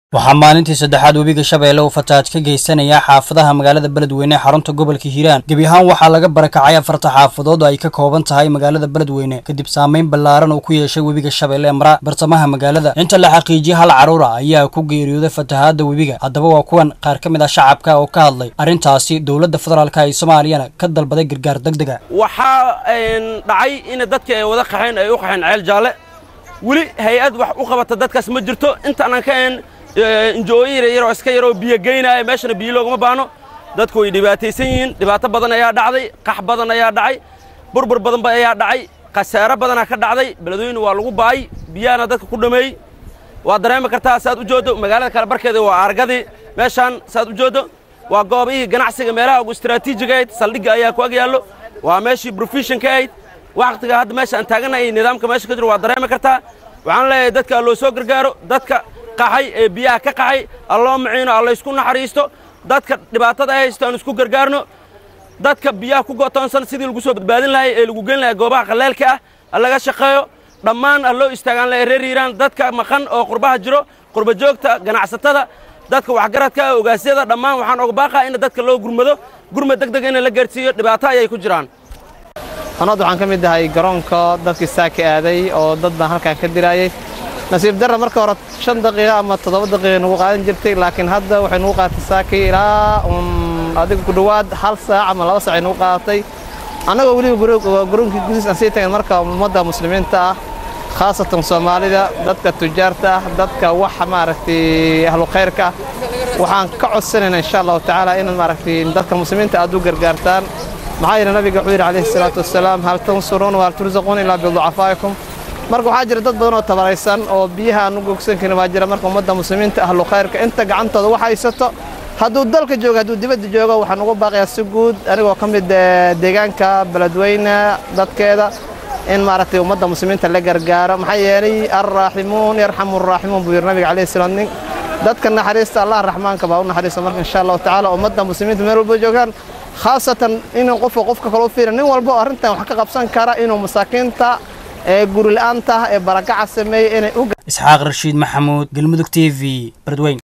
waxaa maalintii saddexaad webiga shabeelle uu fatahaad ka geysanayaa xaafadaha magaalada beledweyne ee xarunta gobolka hiiraan gebi ahaan waxaa laga barakacay afarta xaafadood oo ay ka kooban tahay magaalada beledweyne kadib saameyn ballaaran uu ku yeeshay webiga shabeelle ee mara bartamaha magaalada inta la xaqiijiyey hal carruura ayaa ku geeriyooday fatahaadda webiga haddaba waa kuwan qaar ka mid ah shacabka oo ka hadlay arrintaasi dowladda federaalka ee soomaaliyana ka dalbaday gargaar degdega waxaa dhacay in dadka ay wada qaxeen ay u qaxeen ceel jaalle weli hay-ad wax u qabata dadkaas ma jirto intaanan ka een injooyin yaryaroo iska yaroo biyo geynaya meeshana biyo loogama baano dadku way dhibaataysan yihiin dhibaato badan ayaa dhacday qax badan ayaa dhacay burbur badanba ayaa dhacay khasaaro badanaa ka dhacday beledweyne waa lagu baay biyahana dadka ku dhameeyey waa dareemi kartaa saad u jooddo magaalada kale barkeeda waa argadii meeshaan saad u jooddo waa goobihii ganacsiga meelaha ugu istaraatiijiga ahayd saldhigga ayaa ku ag yaallo waa meeshii brofeshinka ahayd wakhtiga hadda meesha aan taagannahay nidaamka meesha ka jiro waa dareemi kartaa waxaan leeyahay dadka loo soo gargaaro dadka qaxay ee biyaha ka qaxay alloo maciino allaysku naxariisto dadka dhibaatada ay haysto aan isku gargaarno dadka biyaha ku go'toonsan sidii lagu soo badbaadin lahay ee lagu geyn lahay goobaha qalleelka ah allaga shaqeeyo dhammaan alloo istaagaan lahay reer hiiraan dadka maqan oo qurbaha jiro qurba joogta ganacsatada dadka waxgaradka ogaasyada dhammaan waxaan oga baaqaa in dadka loo gurmado gurmad deg deg in la gaarsiiyo dhibaato ayay ku jiraan anad waxaan ka mid ahay garoonka dadkii saaka aaday oo dad baan halkaan ka diraayey nasiib darra marka hore shan daqiiqa ama toddoba daqiiqa nagu qaadan jirtay laakiin hadda waxay nagu qaadatay saakii ilaa un adiga ku dhowaad hal saac ama laba saac ay nagu qaadatay annagoo weliba garoonkii gudiis aan sii tagan marka ummadda muslimiinta ah khaasatan soomaalida dadka tujaarta ah dadka wax maaragtay ahlu khayrka ah waxaan ka codsanaynaa insha allahu tacaala inaad maaragtay dadka muslimiinta aad u gargaartaan maxaa yeele nabiga wuxuu yidhi calayhi salaatu wassalaam hal tansuruuna wahal tursaquun ilaa biducafaa'ikum marka waxaa jira dad badan oo tabaraysan oo biyaha aan u gogsan karin waa jira marka ummadda muslimiinta ahlu khayrka inta gacantooda wax haysato hadduu dalka joogo hadduu dibadda joogo waxaan ugu baaqayaa si guud anigoo ka mid deegaanka beledweyne dadkeeda in maaragtay ummadda muslimiinta la gargaaro maxaa yeelay alraaximuun yarxamu araaximuun buu yidhi nabiga calayhi salaam nin dadka naxariista allah raxmaanka baa u naxariista marka insha allahu tacaala ummadda muslimiinta meel walba joogaan khaasatan inuu qofka qofka kale u fiirin nin walba oo arrintan wax ka qabsan kara inuu masaakiinta ee guri la'aanta ee barakaca sameeyey inay u isxaaq rashiid maxamuud galmudug t v beledweyn